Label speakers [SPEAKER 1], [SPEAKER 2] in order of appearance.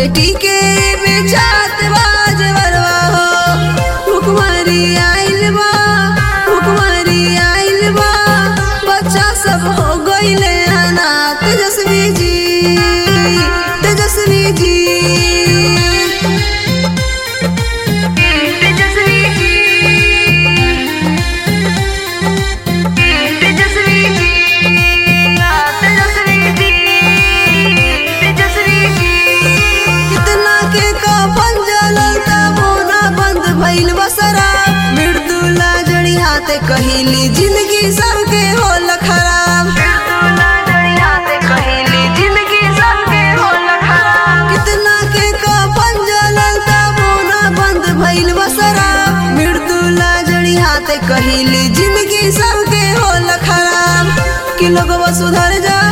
[SPEAKER 1] बेटी के बेचात बाज बरवा हो भुखमरी आइल बा भुखमरी आइल बा बच्चा सब हो गइले अनाथ तेजस्वी जी तेजस्वी जी तेजस्वी जी तेजस्वी जी तेजस्वी जी तेजस्वी जी कितना के कफन जलल ता मोना बंद भइल बसरा मृदुला जड़ी हाथे कहिली जिंदगी सबके होल खराब मृदुला जड़ी हाथे कहिली जिंदगी सबके होल खराब कितना के कफन जलल ता मोना बंद भइल बसरा मृदुला जड़ी हाथे कहिली जिंदगी सबके होल खराब कि लोगवा सुधर जा